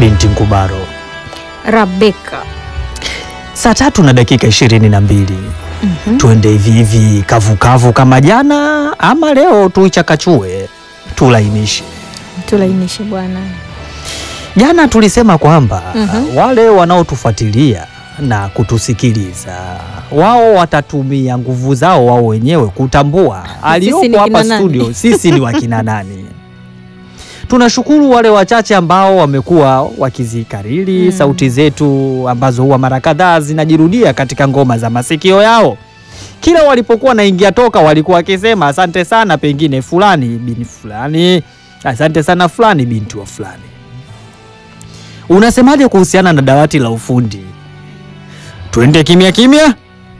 binti Ngubaro. Rabeka. Saa tatu na dakika ishirini na mbili. Tuende hivi hivi kavukavu kama jana, ama leo tuichakachue tulainishe. Tulainishe bwana. Jana tulisema kwamba Mhm. wale wanaotufuatilia na kutusikiliza wao watatumia nguvu zao wao wenyewe kutambua ni aliyopo kina hapa nani? studio sisi ni wakina nani. Tunashukuru wale wachache ambao wamekuwa wakizikariri Mm. sauti zetu ambazo huwa mara kadhaa zinajirudia katika ngoma za masikio yao. Kila walipokuwa naingia toka walikuwa wakisema asante sana, pengine fulani bin fulani, asante sana fulani binti wa fulani. Unasemaje kuhusiana na dawati la ufundi? Twende kimya kimya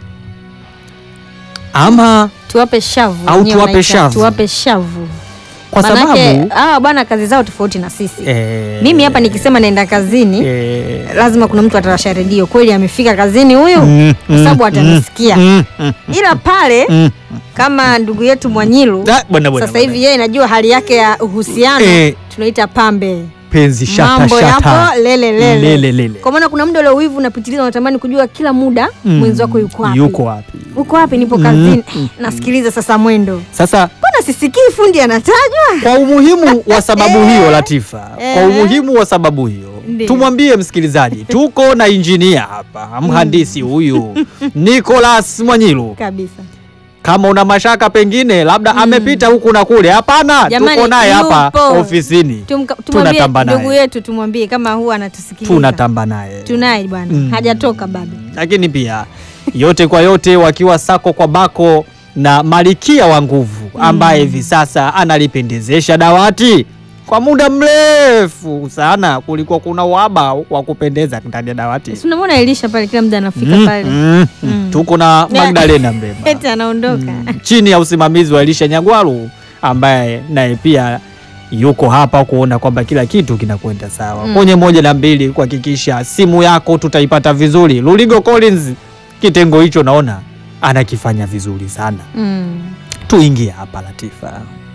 ama Tuwape shavu. Au wenyewe tuwape wanaita, shavu. Tuwape shavu. kwa Manake sababu ah, bwana kazi zao tofauti na sisi. eh, Mimi hapa nikisema naenda kazini eh, lazima kuna mtu atawasha redio kweli amefika kazini huyu mm, kwa sababu mm, atanisikia. mm, mm, Ila pale mm. kama ndugu yetu Mwanyilu Ah, bwana, bwana, sasa hivi bwana. yeye najua hali yake ya uhusiano Eh. tunaita pambe. penzi shata Mambo shata yapo lele lele. lele lele. Kwa maana kuna muda ule uwivu unapitiliza, unatamani kujua kila muda Mm. mwenzi wako yuko wapi. Yuko wapi? Uko wapi? Nipo Mm, kazini. mm, Nasikiliza sasa mwendo. Sasa Mbona sisikii fundi anatajwa? kwa umuhimu wa sababu hiyo Latifa, kwa Eh. umuhimu wa sababu hiyo Ndiyo. tumwambie msikilizaji, tuko na injinia hapa, mhandisi huyu Nicholas Mwanyilu. Kabisa. Kama una mashaka pengine labda amepita huku na kule, hapana, Jamani, tuko naye hapa yupo. ofisini, Tumka- Tunatamba Tumwambie naye. ndugu yetu, tumwambie kama huwa anatusikiliza. tunatamba naye Tunaye bwana, Mm. hajatoka bado. lakini pia yote kwa yote wakiwa sako kwa bako na malikia wa nguvu ambaye hivi sasa analipendezesha dawati kwa muda mrefu sana. Kulikuwa kuna uhaba wa kupendeza ndani ya dawati. Si unamwona Elisha pale, kila muda anafika Mm, pale, mm, Mm. Tuko na Ne- Magdalena Mbema eti anaondoka. Mm, chini ya usimamizi wa Elisha Nyagwaru ambaye naye pia yuko hapa kuona kwamba kila kitu kinakwenda sawa Mm. kwenye moja na mbili, kuhakikisha simu yako tutaipata vizuri. Luligo Collins kitengo hicho naona anakifanya vizuri sana. Mm. Tuingie hapa Latifa.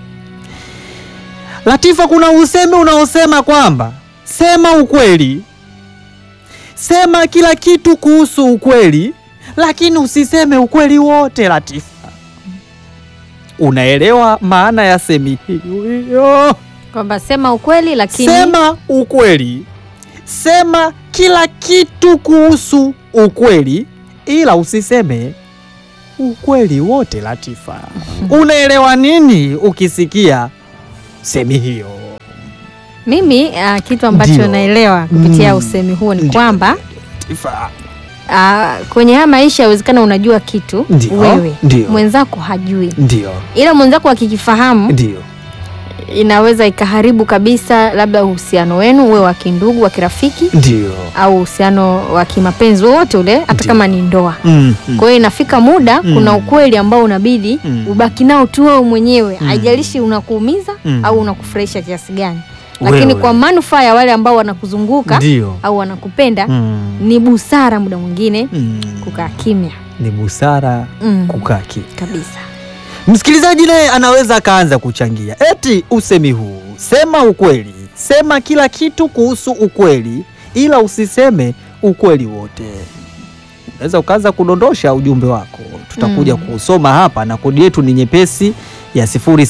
Latifa, kuna usemi unaosema kwamba sema ukweli, sema kila kitu kuhusu ukweli, lakini usiseme ukweli wote. Latifa, unaelewa maana ya semi hiyo? Kwamba sema ukweli lakini Sema ukweli, sema kila kitu kuhusu ukweli, ila usiseme ukweli wote. Latifa, unaelewa nini ukisikia semi hiyo? mimi ah, kitu ambacho Ndio. naelewa kupitia Mm. usemi huo ni Ndio. kwamba Latifa, ah, kwenye haya maisha yawezekana unajua kitu Ndio. wewe Ndio. mwenzako hajui, ndio ila mwenzako akikifahamu ndio inaweza ikaharibu kabisa labda uhusiano wenu uwe wa kindugu wa kirafiki ndio au uhusiano wa kimapenzi wowote ule hata Ndio. kama ni ndoa Mm, mm. kwa hiyo inafika muda Mm. kuna ukweli ambao unabidi Mm. ubaki nao tu wewe mwenyewe Mm. haijalishi unakuumiza Mm. au unakufurahisha kiasi gani lakini Wewe. kwa manufaa ya wale ambao wanakuzunguka ndio au wanakupenda Mm, ni busara muda mwingine mm. kukaa kimya ni busara mm. kukaa kimya. kabisa Msikilizaji naye anaweza akaanza kuchangia eti usemi huu, sema ukweli, sema kila kitu kuhusu ukweli, ila usiseme ukweli wote. Unaweza ukaanza kudondosha ujumbe wako, tutakuja Mm. kuusoma hapa, na kodi yetu ni nyepesi ya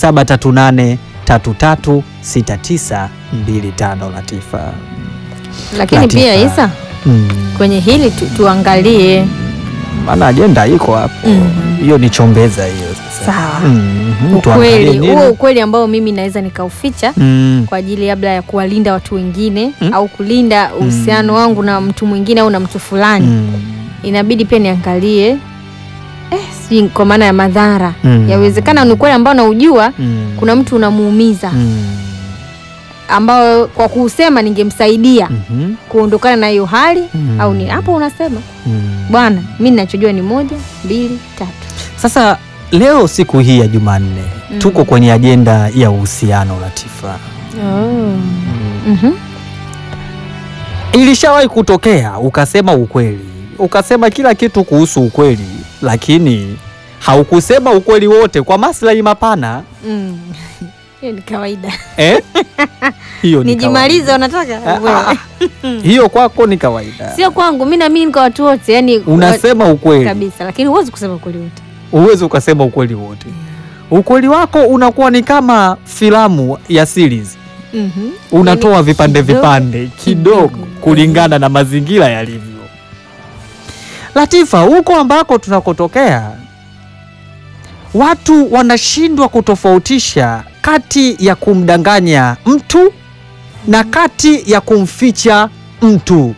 0738336925 Latifa. lakini Latifa. pia Isa Mm. kwenye hili tu, tuangalie Maana ajenda iko hapo, Mhm. hiyo ni chombeza hiyo sasa. Sawa. Mhm, tuangalie ukweli nini? huo ukweli ambao mimi naweza nikauficha Mm. kwa ajili labda ya kuwalinda watu wengine Mm. au kulinda uhusiano wangu na mtu mwingine au na mtu fulani Mm. inabidi pia niangalie eh, sijui kwa maana ya madhara Mm. yawezekana ni ukweli ambao naujua Mm. kuna mtu unamuumiza Mm. ambao kwa kuusema ningemsaidia Mhm. kuondokana na hiyo hali Mm. au ni hapo unasema Mm. bwana mi ninachojua ni moja mbili tatu Sasa leo siku hii ya Jumanne Mm. tuko kwenye ajenda ya uhusiano Latifa. Mhm. Ilishawahi kutokea ukasema ukweli, ukasema kila kitu kuhusu ukweli, lakini haukusema ukweli wote kwa maslahi mapana. Mm. Hiyo ni kawaida. eh? hiyo ni Nijimalize kawaida. unataka? Ah, Wewe. ah, hiyo kwako ni kawaida Sio kwangu, mimi naamini kwa watu wote, yani unasema ukweli kabisa, lakini huwezi kusema ukweli wote. huwezi ukasema ukweli wote ukweli wako unakuwa ni kama filamu ya series Mhm. unatoa Yani vipande kidogo, vipande kidogo kidogo. kulingana na mazingira yalivyo. Latifa, huko ambako tunakotokea watu wanashindwa kutofautisha kati ya kumdanganya mtu na kati ya kumficha mtu.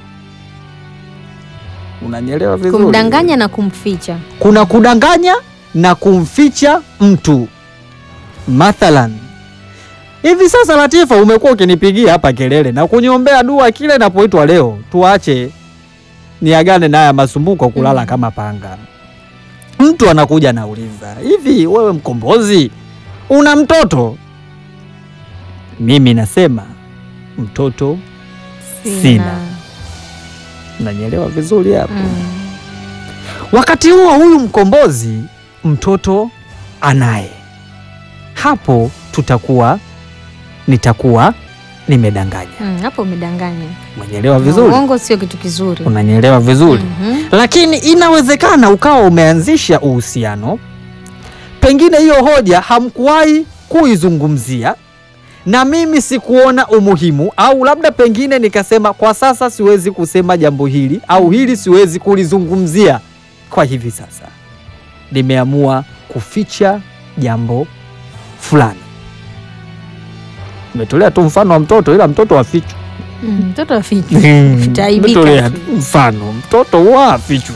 Unanielewa vizuri? Kumdanganya na kumficha. kuna kudanganya na kumficha mtu. Mathalan, hivi sasa Latifa, umekuwa ukinipigia hapa kelele na kuniombea dua kile napoitwa leo, tuache niagane na haya masumbuko kulala Mm. kama panga. Mtu anakuja anauliza, hivi wewe mkombozi una mtoto? Mimi nasema mtoto, Sina. nanyelewa vizuri hapo. Mm. Wakati huo huyu mkombozi mtoto anaye, hapo tutakuwa nitakuwa nimedanganya. Mm, hapo umedanganya. Umenielewa vizuri? Uongo sio kitu kizuri. Unanielewa vizuri? Mhm. Lakini inawezekana ukawa umeanzisha uhusiano, pengine hiyo hoja hamkuwahi kuizungumzia na mimi sikuona umuhimu, au labda pengine nikasema kwa sasa siwezi kusema jambo hili au hili siwezi kulizungumzia kwa hivi sasa, nimeamua kuficha jambo fulani. Nimetolea tu mfano wa mtoto, ila mtoto wafichwi. Mm, Mtoto afichwe. Utaibika Nimetolea tu. tu mfano mtoto wafichwi.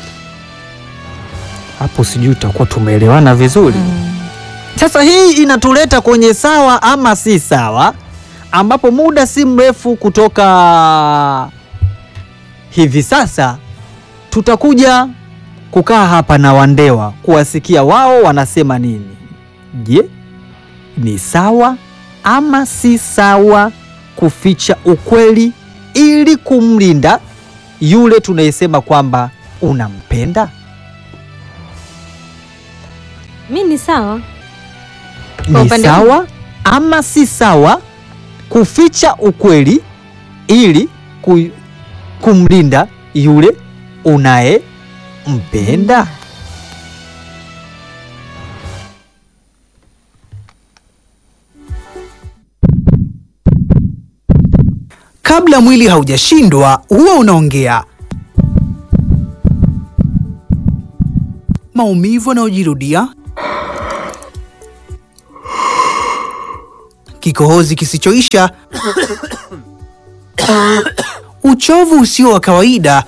Hapo sijui tutakuwa tumeelewana vizuri. Mm. Sasa hii inatuleta kwenye sawa ama si sawa, ambapo muda si mrefu kutoka hivi sasa tutakuja kukaa hapa na Wandewa kuwasikia wao wanasema nini. Je, ni sawa ama si sawa kuficha ukweli ili kumlinda yule tunayesema kwamba unampenda? Mi ni sawa. Kwa ni upande sawa ama si sawa kuficha ukweli ili ku, kumlinda yule unayempenda? Kabla mwili haujashindwa huwa unaongea. Maumivu yanayojirudia, kikohozi kisichoisha, uchovu usio wa kawaida,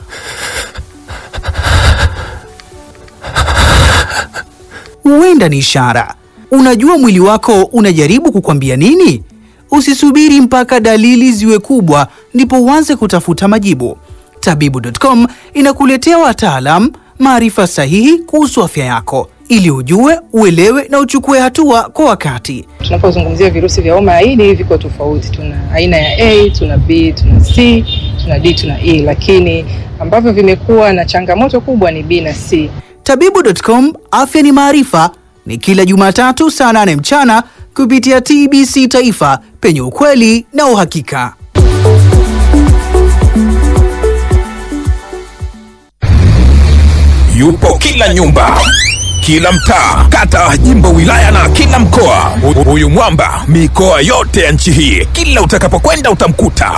huenda ni ishara. Unajua mwili wako unajaribu kukwambia nini? Usisubiri mpaka dalili ziwe kubwa ndipo uanze kutafuta majibu. Tabibu.com inakuletea wataalam, maarifa sahihi kuhusu afya yako ili ujue, uelewe na uchukue hatua kwa wakati. Tunapozungumzia virusi vya homa ya ini viko tofauti. Tuna aina ya A, tuna B, tuna C, tuna D, tuna E, lakini ambavyo vimekuwa na changamoto kubwa ni B na C. Tabibu.com, afya ni maarifa, ni kila Jumatatu saa 8 mchana kupitia TBC Taifa, penye ukweli na uhakika. yupo kila nyumba kila mtaa kata jimbo wilaya na kila mkoa Hu- huyu mwamba mikoa yote ya nchi hii kila utakapokwenda utamkuta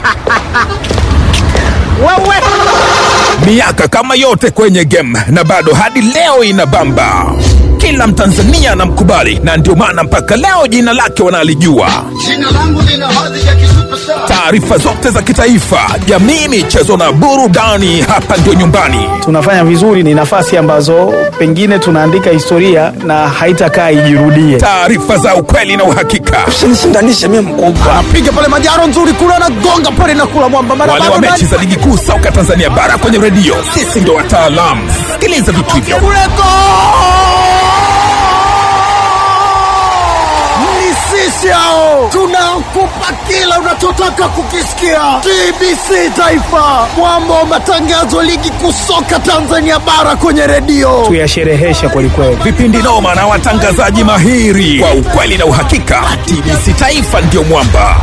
miaka kama yote kwenye game na bado hadi leo inabamba kila mtanzania anamkubali na ndio maana mpaka leo jina lake wanalijua Jina langu lina hadhi ya kisuperstar. taarifa zote za kitaifa jamii michezo na burudani hapa ndio nyumbani tunafanya vizuri ni nafasi ambazo pengine tunaandika historia na haitakaa ijirudie. taarifa za ukweli na uhakika Usinishindanishe mimi mkubwa. anapiga pale majaro nzuri kule anagonga pale na kula mwamba mara wale wa bado mechi za ligi kuu soka tanzania bara kwenye redio sisi ndo wataalamu sikiliza vitu hivyo kule go! Ni sisi yao. Tunakupa kila unachotaka kukisikia. TBC Taifa, mwamba wa matangazo ligi kuu soka Tanzania bara kwenye redio. Tuyashereheshe kwelikweli. vipindi noma na watangazaji mahiri kwa ukweli na uhakika. TBC Taifa ndio mwamba.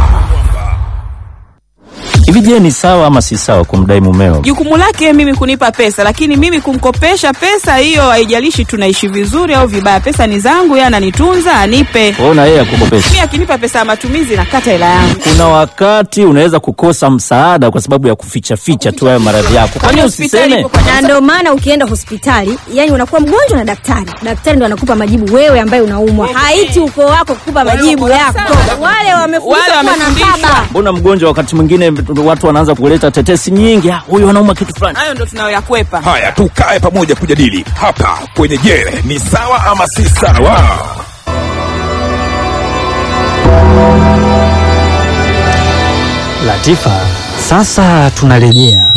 Hivi je, ni sawa ama si sawa kumdai mumeo? Jukumu lake mimi kunipa pesa, lakini mimi kumkopesha pesa hiyo, haijalishi tunaishi vizuri au vibaya, pesa ni zangu, yeye ananitunza, anipe. Wewe na yeye akukopesha. Mimi akinipa pesa ya matumizi, nakata hela yangu. Kuna wakati unaweza kukosa msaada kwa sababu ya kuficha ficha tu hayo maradhi yako. Kwani hospitali usiseme? ipo kwa na ndio maana ukienda hospitali yani unakuwa mgonjwa na daktari daktari ndo anakupa majibu wewe ambaye unaumwa haiti ukoo wako kukupa majibu yako wale wamefundishwa Wale kuwa na wamefundishwa. baba Mbona mgonjwa wakati mwingine watu wanaanza kuleta tetesi nyingi, "Ah, huyu anauma kitu fulani. Hayo ndo tunayoyakwepa. Haya, tukae pamoja kujadili hapa kwenye Je, ni sawa ama si sawa? Latifa, sasa tunarejea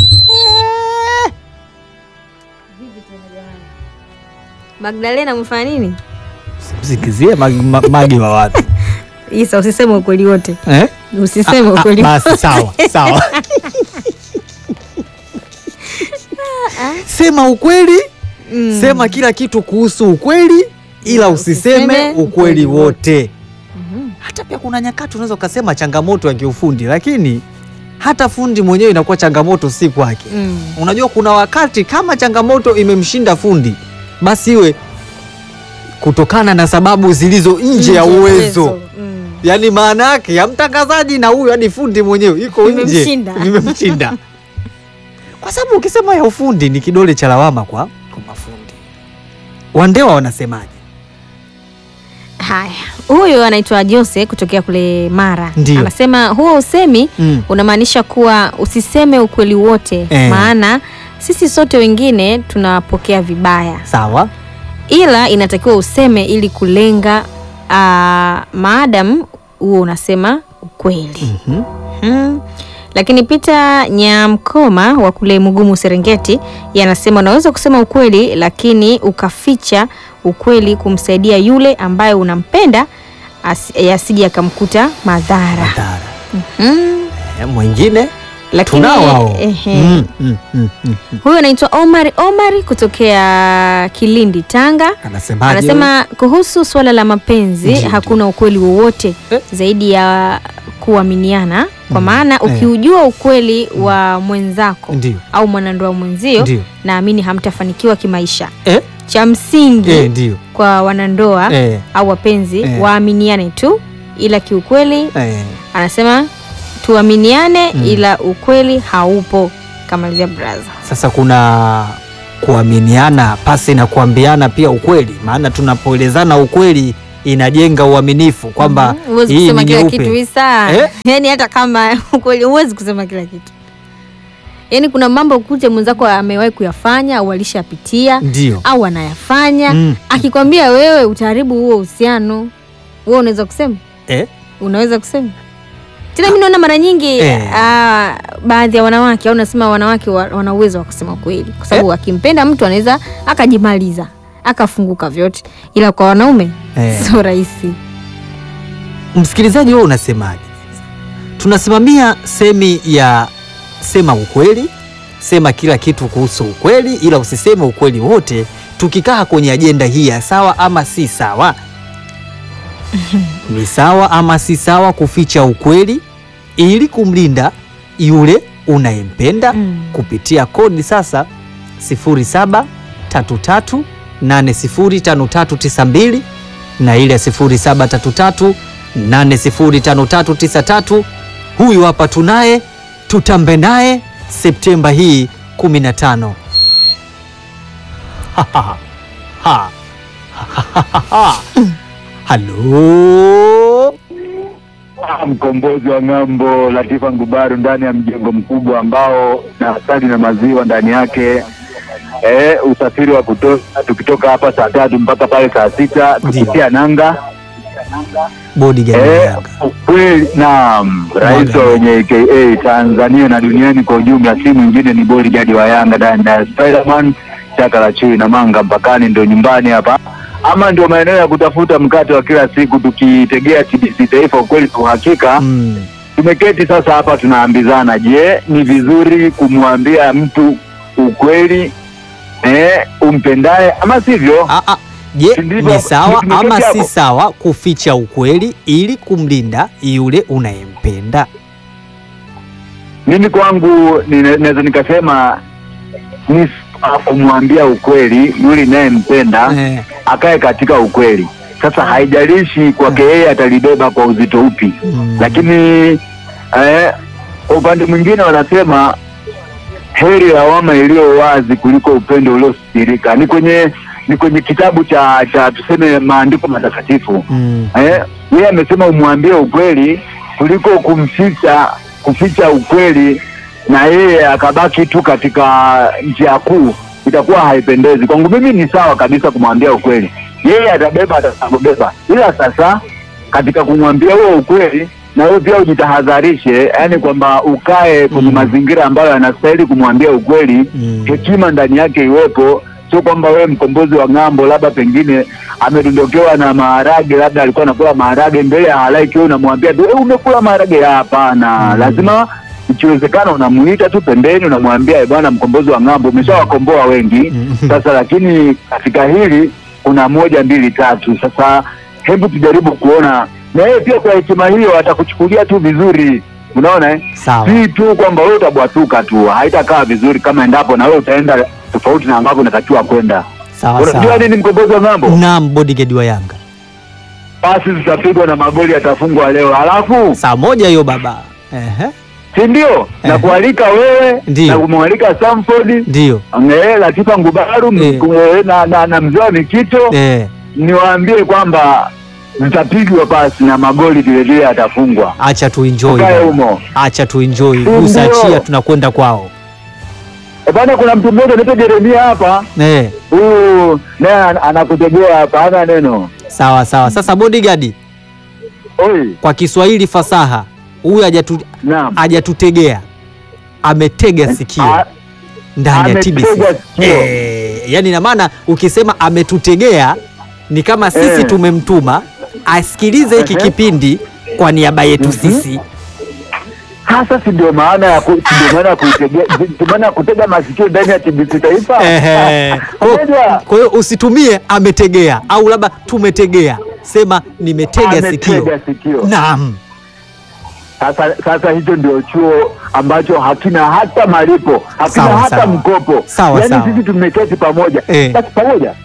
Magdalena umefanya nini? msikizie magi, ma, magi wa watu Isa, usiseme ukweli wote, eh? usiseme Ah, ah, ukweli basi sawa sawa sema ukweli Mm. sema kila kitu kuhusu ukweli ila usiseme usiseme ukweli ukweli wote hata pia kuna nyakati unaweza ukasema changamoto ya kiufundi lakini hata fundi mwenyewe inakuwa changamoto si kwake Mm. unajua kuna wakati kama changamoto imemshinda fundi basi iwe kutokana na sababu zilizo nje ya uwezo Mm. yaani maana yake ya mtangazaji na huyu hadi fundi mwenyewe iko nje Vimemshinda. vimemshinda kwa sababu ukisema ya ufundi ni kidole cha lawama kwa, kwa mafundi wandewa wanasemaje Haya, huyu anaitwa Jose kutokea kule Mara. Ndiyo. Anasema huo usemi Mm. unamaanisha kuwa usiseme ukweli wote Eh. maana sisi sote wengine tunapokea vibaya, sawa ila inatakiwa useme ili kulenga uh, maadam huo unasema ukweli. Mhm. Mm. Lakini Peter Nyamkoma wa kule Mugumu Serengeti, yeye anasema unaweza kusema ukweli lakini ukaficha ukweli kumsaidia yule ambaye unampenda asi- asije akamkuta madhara. Madhara. Mm. Eh, mwingine Lakini tunao hao ehe. mm, mm, mm, mm. Huyu anaitwa Omar Omar kutokea Kilindi, Tanga. anasemaje Anasema kuhusu suala la mapenzi Ndiyo, hakuna ukweli wowote Eh. zaidi ya kuaminiana, kwa Mm, maana eh. ukiujua ukweli wa mwenzako ndio au mwanandoa mwenzio, ndio naamini hamtafanikiwa kimaisha. eh, Cha msingi eh, ndio kwa wanandoa eh, au wapenzi Eh. waaminiane tu, ila kiukweli eh. anasema tuaminiane, Mm. ila ukweli haupo. Kamalizia braza. Sasa kuna kuaminiana pasi na kuambiana pia ukweli, maana tunapoelezana ukweli inajenga uaminifu kwamba Mhm. huwezi hii kusema ni kila nyeupe. kitu Isa. Eh? Yaani hata kama ukweli huwezi kusema kila kitu. Yaani kuna mambo kute mwenzako amewahi kuyafanya au alishapitia Ndio au anayafanya Mm. akikwambia wewe utaharibu huo uhusiano, wewe unaweza kusema eh? unaweza kusema tena. Mimi naona mara nyingi Eh. ah, baadhi ya wanawake au nasema wanawake wa- wana uwezo wa kusema kweli, kwa sababu akimpenda mtu anaweza akajimaliza akafunguka vyote, ila kwa wanaume Eh. sio rahisi. Msikilizaji, wewe unasemaje? Tunasimamia semi ya sema ukweli, sema kila kitu kuhusu ukweli, ila usiseme ukweli wote. Tukikaa kwenye ajenda hii ya sawa ama si sawa, ni sawa ama si sawa kuficha ukweli ili kumlinda yule unayempenda Mm. kupitia kodi sasa 0733805392 na ile 0733805393. Huyu hapa tunaye, tutambe naye Septemba hii 15. Ha, ha, ha. Ha. Ha, ha, ha, ha. Halo, mkombozi wa ng'ambo Latifa Ngubaru ndani ya mjengo mkubwa ambao na asali na maziwa ndani yake. E, usafiri wa kutosha tukitoka hapa saa tatu mpaka pale saa sita tukitia nanga. bodyguard Eh, Yanga. ukweli naam, rais wa wenye aka Tanzania na duniani kwa ujumla, si mwingine ni bodyguard wa Yanga ndani ya Spiderman chaka la chui na manga mpakani, ndo nyumbani hapa ama ndio maeneo ya kutafuta mkate wa kila siku tukitegea TBC Taifa, ukweli kwa uhakika Mm. tumeketi sasa hapa tunaambizana, je, ni vizuri kumwambia mtu ukweli eh, umpendaye ama sivyo? Je, Ndivyo- ni sawa tumeketi ama si hapo. sawa kuficha ukweli ili kumlinda yule unayempenda? Mimi kwangu nina- naweza nikasema ni sawa kumwambia ukweli yule inayempenda akae katika ukweli. Sasa haijalishi kwake yeye atalibeba kwa uzito upi, lakini eh, kwa upande mwingine wanasema heri lawama iliyo wazi kuliko upendo uliosirika. Ni kwenye ni kwenye kitabu cha cha tuseme maandiko matakatifu Mm. eh, yeye amesema umwambie ukweli kuliko kumficha kuficha ukweli na yeye akabaki tu katika njia kuu, itakuwa haipendezi. Kwangu mimi ni sawa kabisa kumwambia ukweli, yeye atabeba atakapobeba, ila sasa katika kumwambia huo ukweli na wewe pia ujitahadharishe, yani kwamba ukae kwenye mazingira ambayo yanastahili kumwambia ukweli, hekima ndani yake iwepo sio kwamba wewe mkombozi wa ng'ambo labda pengine amedondokewa na maharage, labda alikuwa anakula maharage mbele ya halaiki, wewe unamwambia tu "Eh, umekula maharage. Hapana, lazima ikiwezekana unamuita tu pembeni, unamwambia "Eh, bwana, mkombozi wa ng'ambo, umeshawakomboa wengi sasa, lakini katika hili kuna moja mbili tatu. Sasa hebu tujaribu kuona, na yeye pia kwa hekima hiyo atakuchukulia tu vizuri. Unaona eh? Sawa. si tu kwamba wewe utabwatuka tu, haitakaa vizuri kama endapo na wewe utaenda tofauti na ambavyo unatakiwa kwenda. Sawa Unajua sawa. nini mkombozi wa ng'ambo? Naam, bodyguard wa Yanga. Pasi zitapigwa na magoli yatafungwa leo, halafu saa moja hiyo baba. Ehe. si ndio? Na kualika wewe Ndio. na kumwalika Samford Ndio. eh, Latifa Ngubaru mku- eh, na, na, na mzee wa Mikito Eh. niwaambie kwamba zitapigwa pasi na magoli vilevile yatafungwa. Acha tu enjoy. Ukae baba. humo. Acha tu enjoy. Ndio. Gusa achia tunakwenda kwao. E bana, kuna mtu mmoja anaitwa Jeremia hapa, Eh. huyu naye an- anakutegea hapa, hana neno. Sawa sawa. Sasa bodyguard. Oi. Kwa Kiswahili fasaha. Huyu hajatu hajatutegea. Ametega sikio. Ndani ya TBC. Ametega sikio. Eh, yani ina maana ukisema ametutegea ni kama sisi Eh. tumemtuma asikilize hiki Ehe. kipindi kwa niaba yetu sisi. Hasa si ndio maana ya ku- si ndio maana ya kuitegea, si ndio maana ya kutega masikio ndani ya TBC Taifa. Ehe. Kwa- Kwa hiyo usitumie ametegea au labda tumetegea, sema nimetega sikio. Ametega sikio. Naam. Sasa sasa hicho ndio chuo ambacho hakina hata malipo, hakina Sawa, hata sawa. mkopo. Sawa, yaani sawa. sisi tumeketi pamoja. Eh. Basi pamoja.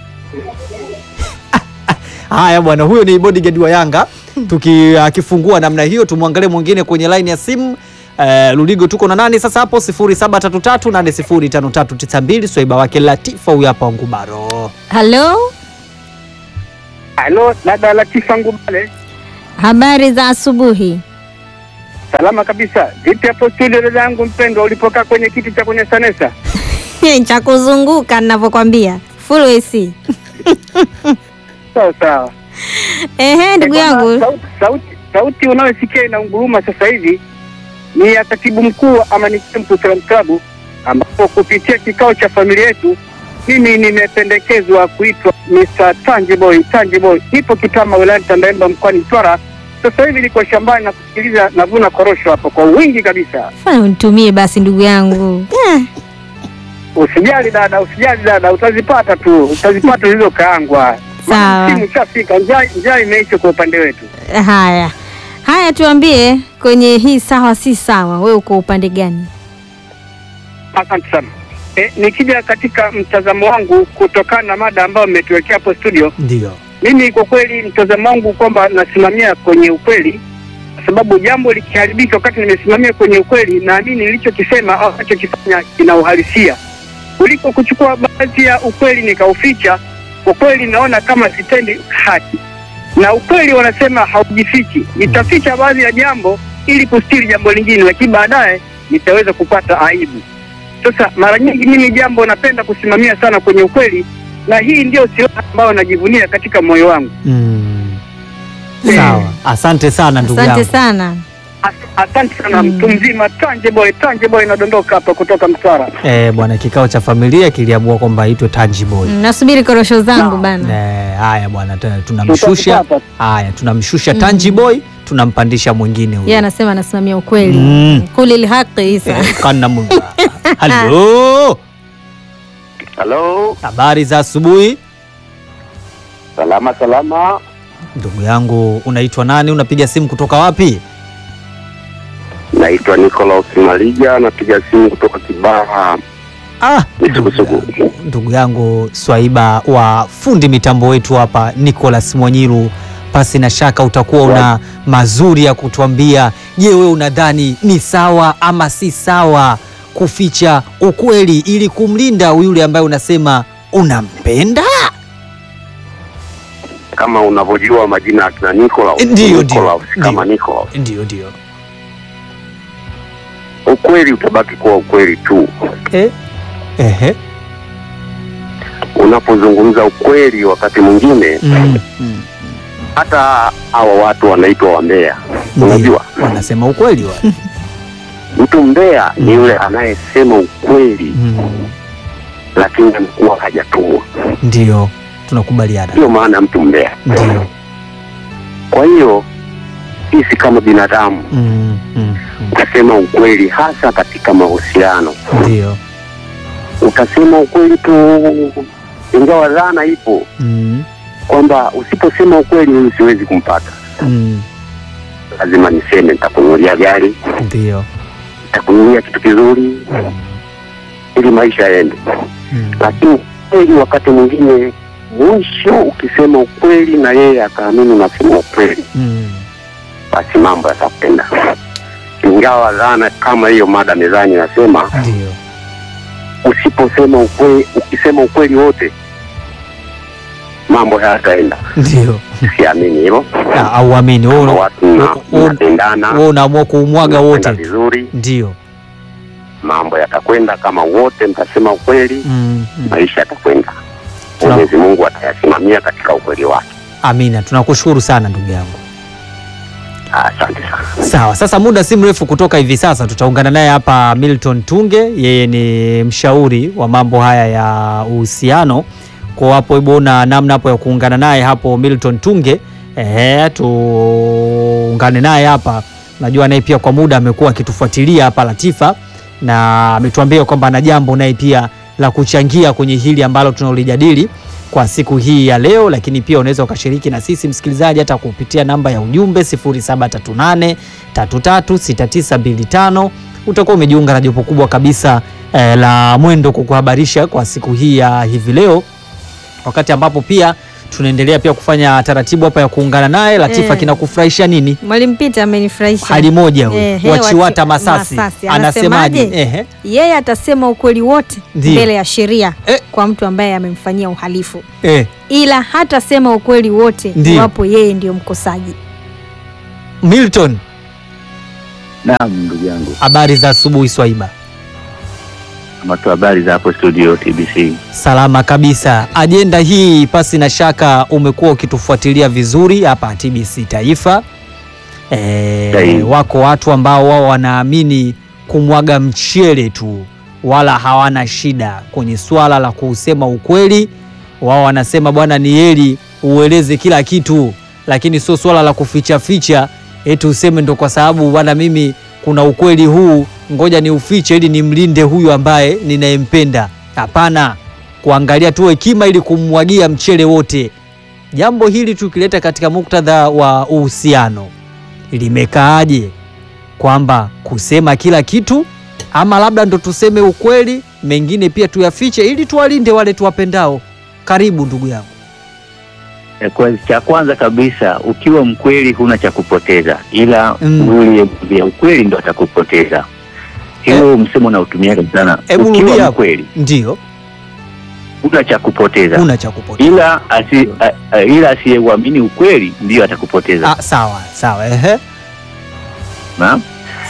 Haya bwana, huyo ni bodyguard wa Yanga. Tuki akifungua namna hiyo, tumwangalie mwingine kwenye line ya simu. Uh, Luligo tuko na nani sasa hapo 0733805392 swaiba wake Latifa huyu hapa Ngubaro. Halo, Halo, dada Latifa Ngubale. habari za asubuhi. Salama kabisa. Vipi hapo studio dada yangu mpendwa ulipokaa kwenye kiti cha kwenye Sanesa? cha kuzunguka ninavyokwambia, full AC. Sawa sawa. Ehe, ndugu Eh, kwamba yangu. Sauti, sauti, sauti unayosikia inaunguruma sasa hivi ni ya katibu mkuu wa Amani Camp Salam Club ambapo kupitia kikao cha familia yetu mimi nimependekezwa kuitwa Mr. Tangiboy Tangiboy. Nipo Kitama wilayani Tandahimba mkoani Mtwara. Sasa hivi niko shambani na kusikiliza navuna korosho hapo kwa wingi kabisa. Fanya unitumie basi ndugu yangu. Eh, Usijali dada, usijali dada, utazipata tu, utazipata zilizokaangwa. Sawa. Simu ishafika, njaa njaa imeisha kwa upande wetu. haya haya, tuambie kwenye hii sawa si sawa, wewe uko upande gani? Asante sana. E, nikija katika mtazamo wangu kutokana na mada ambayo mmetuwekea hapo studio, Ndio. mimi kwa kweli mtazamo wangu kwamba nasimamia kwenye ukweli, kwa sababu jambo likiharibika wakati nimesimamia kwenye ukweli, naamini nilichokisema au nachokifanya kina uhalisia, kuliko kuchukua baadhi ya ukweli nikauficha. Kwa kweli naona kama sitendi haki, na ukweli wanasema haujifichi. Nitaficha baadhi ya jambo ili kustiri jambo lingine, lakini baadaye nitaweza kupata aibu. Sasa mara nyingi mimi jambo napenda kusimamia sana kwenye ukweli, na hii ndio silaha ambayo najivunia katika moyo wangu. Mm. Sawa. Asante sana ndugu Asante yangu. sana. Asante sana mtu mzima, tanje boy, tanje boy, nadondoka hapa kutoka Mtwara. Eh, bwana, kikao cha familia kiliamua kwamba aitwe Tanji Boy. Mm, nasubiri korosho zangu bana. Eh, haya bwana, tena tunamshusha. Tutapata. Haya, tunamshusha Mm. Tanji Boy, tunampandisha mwingine huyo. Yeye anasema anasimamia ukweli. Mm. Kulil haqi Isa. Eh, kana Mungu. Halo. Halo, Habari za asubuhi. salama salama. Ndugu yangu, unaitwa nani? Unapiga simu kutoka wapi? Naitwa Nicholas Malija, napiga simu kutoka Kibaha Ah, Misugusugu. ndugu yangu Swaiba wa fundi mitambo wetu hapa Nicholas Mwanyiru, pasi na shaka utakuwa una mazuri ya kutuambia. Je, wewe unadhani ni sawa ama si sawa kuficha ukweli ili kumlinda yule ambaye unasema unampenda? Kama unavyojua majina ya kina Nicholas, Ndio, ndio, Nicholas kama Nicholas, Ndio, ndio. ukweli utabaki kuwa ukweli tu. Eh? Ehe. Unapozungumza ukweli, wakati mwingine Mm. Mm. hata hawa watu wanaitwa wambea, unajua Wanasema ukweli wa. mtu mbea ni yule anayesema ukweli Mm. lakini amekuwa hajatumwa. Ndio, tunakubaliana. Ndio maana mtu mbea. Ndio. Kwa hiyo sisi kama binadamu Mm. Mm. utasema ukweli, hasa katika mahusiano. Ndio. Utasema ukweli tu, ingawa dhana ipo Mm. kwamba usiposema ukweli huyu siwezi kumpata. Mm. Lazima niseme, nitakununulia gari, Ndio. nitakununulia kitu kizuri ili maisha yaende. Lakini kweli wakati mwingine mwisho ukisema ukweli na yeye akaamini unasema ukweli, Mm. basi mambo yatakwenda. Ingawa dhana kama hiyo mada mezani nasema Ndio. usiposema ukweli, ukisema ukweli wote mambo hayataenda. Ndio. Siamini hilo. Ah, Auamini wewe una- Watu mna- wewe- mnapendana, wewe unaamua kuumwaga mnakwenda wote. vizuri, Ndio. mambo yatakwenda kama wote mtasema ukweli, Mm. maisha yatakwenda. Tuna- Mwenyezi Mungu atayasimamia katika ukweli wake. Amina, tunakushukuru sana ndugu yangu. Asante sana. Sawa, sasa muda si mrefu kutoka hivi sasa tutaungana naye hapa Milton Tunge, yeye ni mshauri wa mambo haya ya uhusiano. Kwa hapo hivyo na namna hapo ya kuungana naye hapo Milton Tunge, ehe, tuungane naye hapa. Najua naye pia kwa muda amekuwa akitufuatilia hapa Latifa, na ametuambia kwamba ana jambo naye pia la kuchangia kwenye hili ambalo tunaolijadili kwa siku hii ya leo, lakini pia unaweza ukashiriki na sisi msikilizaji hata kupitia namba ya ujumbe 0738 336925. Utakuwa umejiunga na jopo kubwa kabisa eh, la Mwendo kukuhabarisha kwa siku hii ya hivi leo, wakati ambapo pia tunaendelea pia kufanya taratibu hapa ya kuungana naye. Latifa, Eh. kinakufurahisha nini? Mwalimu Peter amenifurahisha. Hali moja huyu Ehe, wachiwata wachi- Masasi, Masasi. anasemaje? Anasemaje? Ehe. Yeye atasema ukweli wote Ndio. mbele ya sheria kwa mtu ambaye amemfanyia uhalifu, Eh. ila hatasema ukweli wote Ndio. iwapo yeye ndio mkosaji. Milton, Naam, ndugu yangu, habari za asubuhi Swaiba. matu habari za hapo studio TBC. Salama kabisa. Ajenda hii pasi na shaka umekuwa ukitufuatilia vizuri hapa TBC Taifa. E, Sahihi. wako watu ambao wao wanaamini kumwaga mchele tu, wala hawana shida kwenye swala la kusema ukweli. Wao wanasema bwana, ni heri ueleze kila kitu, lakini sio swala la kuficha ficha eti useme ndo kwa sababu bwana, mimi kuna ukweli huu, ngoja ni ufiche ili nimlinde huyu ambaye ninayempenda. Hapana, kuangalia tu hekima ili kummwagia mchele wote. Jambo hili tukileta katika muktadha wa uhusiano, limekaaje? Kwamba kusema kila kitu ama labda ndo tuseme ukweli, mengine pia tuyafiche ili tuwalinde wale tuwapendao. Karibu ndugu yangu. Eh, Kwa cha kwanza kabisa, ukiwa mkweli huna cha kupoteza, ila yule vya ukweli ndo atakupoteza. Hiyo msemo nautumiaga sana. Hebu rudia Ukiwa hapo. mkweli Ndio, huna cha kupoteza, huna cha kupoteza. ila asi, a, a, ila asiyeuamini ukweli ndiyo atakupoteza. Ah, sawa sawa, ehe. Na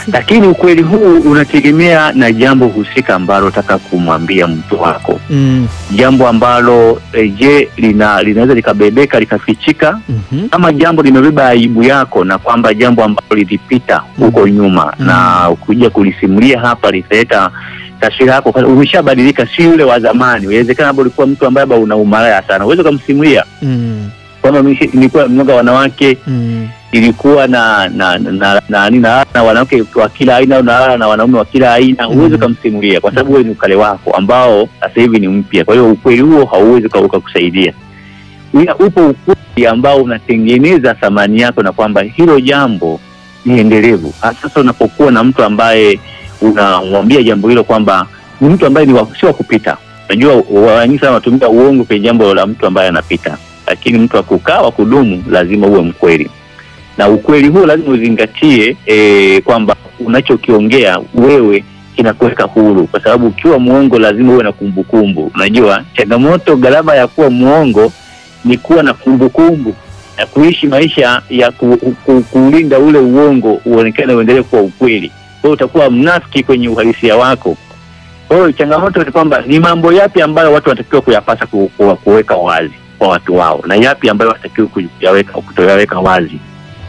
lakini ukweli huu unategemea na jambo husika ambalo unataka kumwambia mtu wako Mm. jambo ambalo eh, je lina, linaweza likabebeka likafichika Mhm. ama jambo limebeba aibu yako na kwamba jambo ambalo lilipita huko nyuma na kuja kulisimulia hapa litaleta taswira yako kwa- umeshabadilika si yule wa zamani inawezekana labda ulikuwa mtu ambaye labda una umalaya sana uweze ukamsimulia Mm. kwamba mimi nilikuwa mnoga wanawake Mm. ilikuwa na na na, na, na, na, na wanawake wa kila aina na, na wanaume wa kila aina huwezi ukamsimulia kwa sababu wewe ni ukale wako ambao sasa hivi ni mpya kwa hiyo ukweli huo hauwezi uka- ukakusaidia Ila upo ukweli ambao unatengeneza thamani yako na kwamba hilo jambo ni endelevu Hasa sasa unapokuwa na mtu ambaye unamwambia jambo hilo kwamba ni mtu ambaye ni wa- si wa kupita unajua wengi sana wanatumia uongo kwenye jambo la mtu ambaye anapita lakini mtu wa kukaa wa kudumu lazima uwe mkweli na ukweli huo lazima uzingatie e, kwamba unachokiongea wewe kinakuweka huru, kwa sababu ukiwa mwongo lazima uwe na kumbukumbu. Unajua changamoto, gharama ya kuwa mwongo ni kuwa na kumbukumbu na kuishi maisha ya ku, ku, kuulinda ule uongo uonekane uendelee kuwa ukweli. Kwa hiyo utakuwa mnafiki kwenye uhalisia wako. Kwa hiyo changamoto ni kwamba ni mambo yapi ambayo watu wanatakiwa kuyapasa ku, ku, kuweka wazi kwa watu wao na yapi ambayo watakiwa kuyaweka kutoyaweka wazi.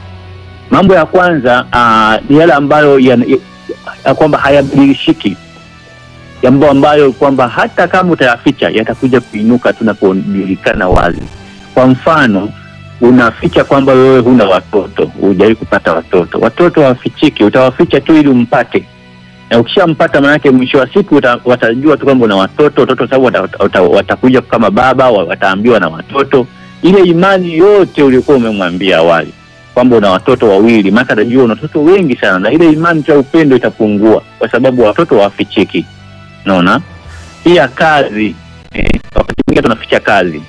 Mambo ya kwanza uh, ni yale ambayo ya, ya, ya kwamba hayabadilishiki, jambo ambayo kwamba hata kama utayaficha yatakuja kuinuka tu na kujulikana wazi. Kwa mfano, unaficha kwamba wewe huna watoto, hujawahi kupata watoto. Watoto hawafichiki, utawaficha tu ili umpate, na ukishampata maanake mwisho wa siku uta, watajua tu kwamba una watoto. Watoto sababu wata, wata, watakuja kama baba, wa- wataambiwa na watoto. Ile imani yote uliokuwa umemwambia awali kwamba una watoto wawili, maana atajua una watoto wengi sana, na ile imani ya upendo itapungua, kwa sababu watoto hawafichiki. Unaona, pia kazi eh, wakati mwingine tunaficha kazi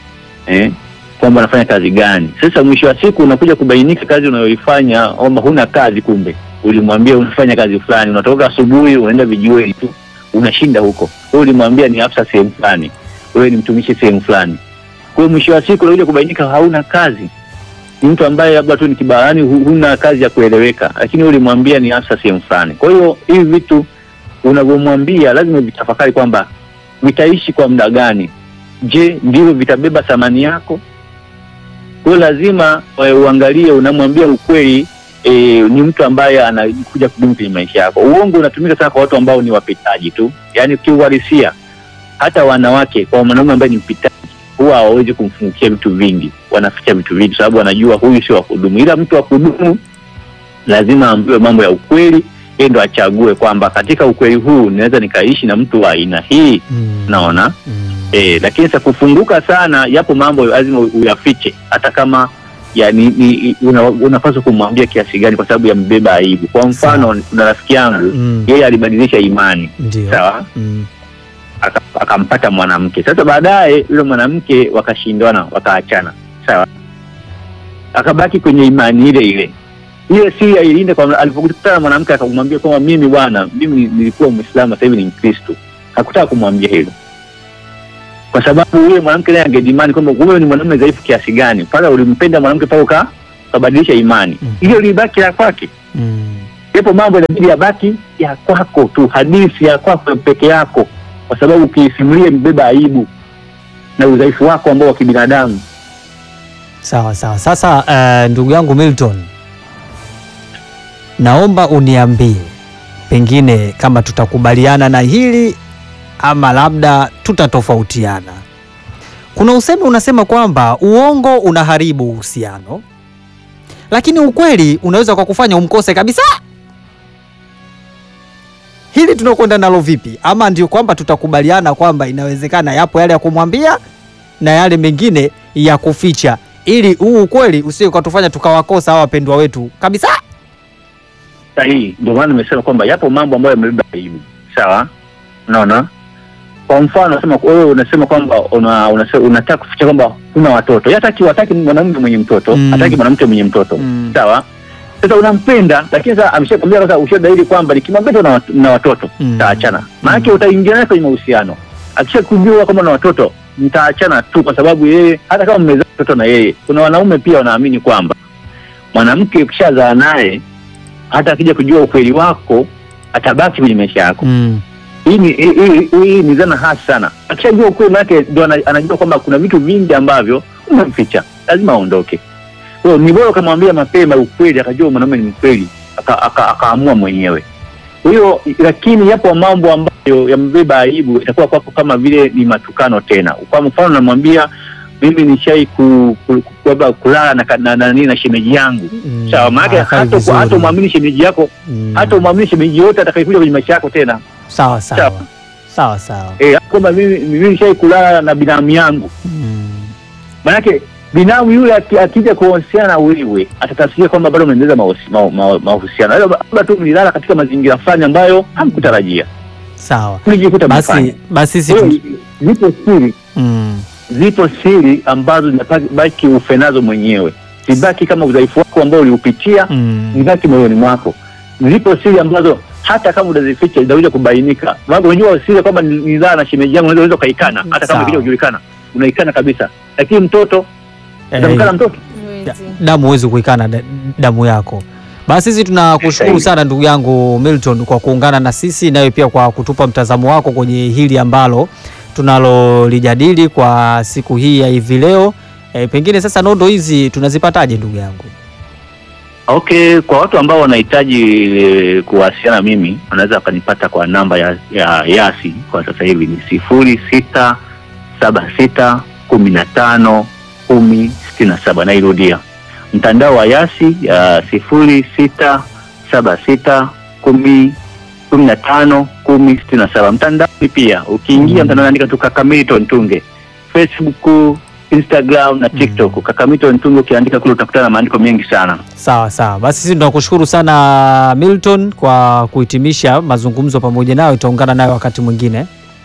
eh, kwamba unafanya kazi gani. Sasa mwisho wa siku unakuja kubainika kazi unayoifanya kwamba huna kazi, kumbe ulimwambia unafanya kazi fulani, unatoka asubuhi unaenda vijiweni tu unashinda huko. Wewe ulimwambia ni afisa sehemu fulani, wewe ni mtumishi sehemu fulani. Kwa hiyo mwisho wa siku unakuja kubainika hauna kazi ni mtu ambaye labda tu ni kibarani, hu- huna kazi ya kueleweka, lakini ulimwambia ni afisa sehemu fulani. Kwa hiyo hivi vitu unavyomwambia lazima vitafakari kwamba vitaishi kwa muda gani. Je, ndivyo vitabeba thamani yako? Kwa hiyo lazima eh, uangalie, unamwambia ukweli e, ni mtu ambaye anakuja kudumu kwenye maisha yako. Uongo unatumika sana kwa watu ambao ni wapitaji tu, yaani kiuhalisia, hata wanawake, kwa mwanaume ambaye ni mpitaji huwa hawawezi kumfungukia vitu vingi, wanaficha vitu vingi sababu wanajua huyu sio wa kudumu. Ila mtu wa kudumu lazima aambiwe mambo ya ukweli, yeye ndo achague kwamba katika ukweli huu ninaweza nikaishi na mtu wa aina hii naona eh, lakini sasa kufunguka sana, yapo mambo lazima uyafiche, hata kama ya ni, ni, una, unapaswa kumwambia kiasi gani, kwa sababu yambeba aibu. Kwa mfano, kuna rafiki yangu Mm. yeye alibadilisha imani Ndio. sawa Mm. aka- akampata mwanamke. Sasa baadaye yule mwanamke wakashindana, wakaachana, sawa, akabaki kwenye imani ile ile ile siri ailinde. Kwa alipokutana na mwanamke akamwambia kwamba mimi bwana, mimi nilikuwa Muislamu, sasa hivi ni Mkristo. Hakutaka kumwambia hilo kwa sababu yule mwanamke naye angedimani kwamba wewe ni mwanamume dhaifu kiasi gani, pale ulimpenda mwanamke mpaka uka ukabadilisha imani hiyo, libaki ya kwake. Yapo mambo inabidi yabaki ya kwako tu, hadithi ya kwako peke yako, kwa sababu ukiisimulia mbeba aibu na udhaifu wako ambao wa kibinadamu. Sawa sawa. Sasa eh, ndugu yangu Milton, naomba uniambie pengine kama tutakubaliana na hili ama labda tutatofautiana. Kuna usemi unasema kwamba uongo unaharibu uhusiano, lakini ukweli unaweza kwa kufanya umkose kabisa. Hili tunakwenda nalo vipi? Ama ndio kwamba tutakubaliana kwamba inawezekana yapo yale ya kumwambia na yale mengine ya kuficha, ili huu ukweli usije ukatufanya tukawakosa hawa wapendwa wetu kabisa. Sahihi, ndio maana nimesema kwamba yapo mambo ambayo yamebeba aibu. Sawa, unaona. Kwa mfano unasema wewe unasema kwamba una, unasema, unataka kuficha kwamba huna watoto. Yeye hataki hataki mwanamume mwenye mtoto, Mm. hataki mwanamke mwenye mtoto. Mm. Sawa? Sasa unampenda lakini sasa ameshakwambia sasa ushadahili kwamba nikimwambia tu na, wat- na watoto Mm. taachana. Maana utaingia naye kwenye mahusiano. Akishakujua kama na watoto mtaachana tu kwa sababu yeye hata kama mmezaa watoto na yeye. Kuna wanaume pia wanaamini kwamba mwanamke ukishazaa naye hata akija kujua ukweli wako atabaki kwenye maisha yako Mm. hii ni hii, hii, hii ni dhana hasi sana. Akishajua ukweli wake ndo ana- anajua kwamba kuna vitu vingi ambavyo umemficha, lazima aondoke. Kwa hiyo ni bora ukamwambia mapema ukweli, akajua mwanaume ni mkweli, aka- aka- akaamua mwenyewe. Kwa hiyo lakini yapo mambo ambayo yamebeba aibu, itakuwa kwako kama vile ni matukano tena. Kwa mfano, namwambia mimi nishai ku, ku, ku, ku, kulala na, na, na, na, na shemeji yangu Mm. sawa, maanake hakai hata vizuri. hata umwamini shemeji yako Mm. hata umwamini shemeji yote atakayekuja kwenye maisha yako tena Sawa sawa. Sawa sawa. eh, kwamba mimi mimi nishai kulala na binamu yangu manake binamu yule aki- akija kuhusiana na wewe atatafsiria kwamba bado mnaendeleza mahusi- ma- ma- mahusiano labda labda tu mlilala katika mazingira fulani ambayo hamkutarajia Sawa. mlijikuta Basi mnafanya. basi sisi Kwa hiyo, zipo siri mm. zipo siri ambazo zinabaki ufe nazo mwenyewe zibaki kama udhaifu wako ambao uliupitia Mm. zibaki moyoni mwako zipo siri ambazo hata kama utazificha zitakuja kubainika maana unajua siri kwamba ni- nilala na shemeji yangu unaweza unaweza ukaikana hata kama Sawa. ikija kujulikana unaikana kabisa lakini mtoto Eh, utamkana mtoto damu huwezi kuikana da- damu yako. Basi sisi tunakushukuru sana ndugu yangu Milton kwa kuungana na sisi, nawe pia kwa kutupa mtazamo wako kwenye hili ambalo tunalolijadili kwa siku hii ya hivi leo. E, pengine sasa nondo hizi tunazipataje ndugu yangu? Okay, kwa watu ambao wanahitaji eh, kuwasiliana na mimi wanaweza wakanipata kwa namba ya, ya Yasi kwa sasa hivi ni sifuri sita saba sita kumi na tano kumi sitini na saba. Nairudia, mtandao wa Yasi ya sifuri sita saba sita kumi kumi na tano kumi sitini na saba. Mtandao pia ukiingia mtandao andika tu Kakamilton Tunge, Facebook, Instagram na TikTok. Kakamilton Tunge ukiandika kule utakutana na maandiko mengi sana. Sawa sawa, basi sisi tunakushukuru sana Milton kwa kuhitimisha mazungumzo pamoja nayo. Itaungana nayo wakati mwingine.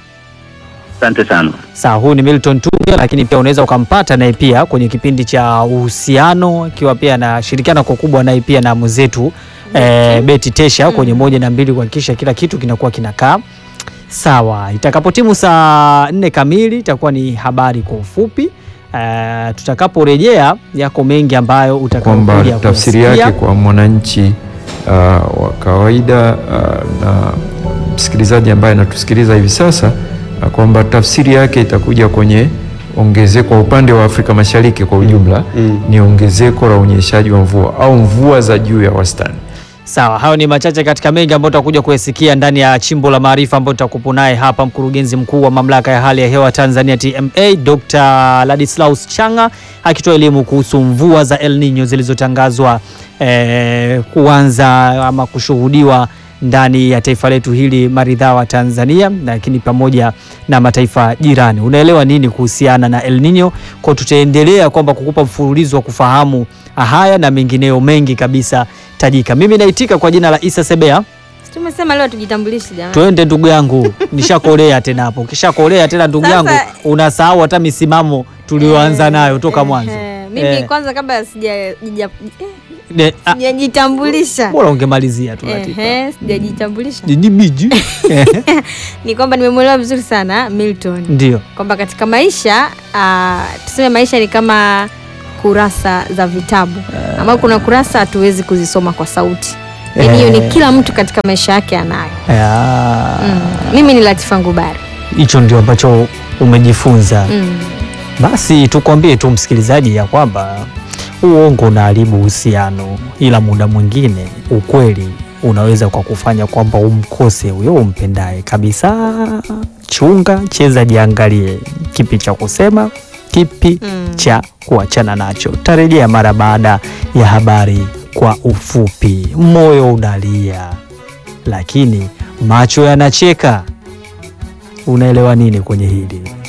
Asante sana. Sawa, huyu ni Milton Tunge, lakini pia unaweza ukampata naye pia kwenye kipindi cha uhusiano, akiwa pia anashirikiana kwa kubwa naye pia na mwenzetu eh, Beti Tesha kwenye moja na mbili, kuhakikisha kila kitu kinakuwa kinakaa sawa. Itakapotimu saa nne kamili itakuwa ni habari kwa ufupi. Eh, tutakaporejea yako mengi ambayo kwamba utakayokuja tafsiri kuyasikia. yake kwa mwananchi uh, wa kawaida uh, na msikilizaji ambaye anatusikiliza hivi sasa uh, kwamba tafsiri yake itakuja kwenye ongezeko kwa upande wa Afrika Mashariki kwa ujumla ni ongezeko la unyeshaji wa mvua au mvua za juu ya wastani. Sawa, hayo ni machache katika mengi ambayo tutakuja kuyasikia ndani ya chimbo la maarifa ambayo tutakupo naye hapa mkurugenzi mkuu wa mamlaka ya hali ya hewa Tanzania TMA Dr. Ladislaus Changa akitoa elimu kuhusu mvua za El Nino zilizotangazwa eh, kuanza ama kushuhudiwa ndani ya taifa letu hili maridhawa Tanzania, lakini pamoja na mataifa jirani. Unaelewa nini kuhusiana na El Nino? Kwa tutaendelea kwamba kukupa mfululizo wa kufahamu haya na mengineyo mengi kabisa tajika. Mimi naitika kwa jina la Isa Sebea. Tumesema leo tujitambulishe jamani. Twende ndugu yangu, nishakolea tena hapo. Ukishakolea tena ndugu Sasa- yangu, unasahau hata misimamo tulioanza nayo toka mwanzo. Eh, mimi Eh. kwanza kabla sija jija- eh, Ne- ah, sijajitambulisha Bora ungemalizia tu Latifa. Ehe, sijajitambulisha Ni miji. ni kwamba nimemwelewa vizuri sana Milton Ndio. kwamba katika maisha ah, tuseme maisha ni kama kurasa za vitabu ambao kuna kurasa hatuwezi kuzisoma kwa sauti yaani hiyo ni Eh. kila mtu katika maisha yake anayo Ya, mm. mimi ni Latifa Ngubari Hicho ndio ambacho umejifunza. mm. Basi tukwambie tu msikilizaji ya kwamba uongo unaharibu uhusiano, ila muda mwingine ukweli unaweza kwa kufanya kwamba umkose huyo umpendaye kabisa. Chunga, cheza, jiangalie kipi cha kusema, kipi cha kuachana nacho. Tarejea mara baada ya habari kwa ufupi. Moyo unalia, lakini macho yanacheka. Unaelewa nini kwenye hili?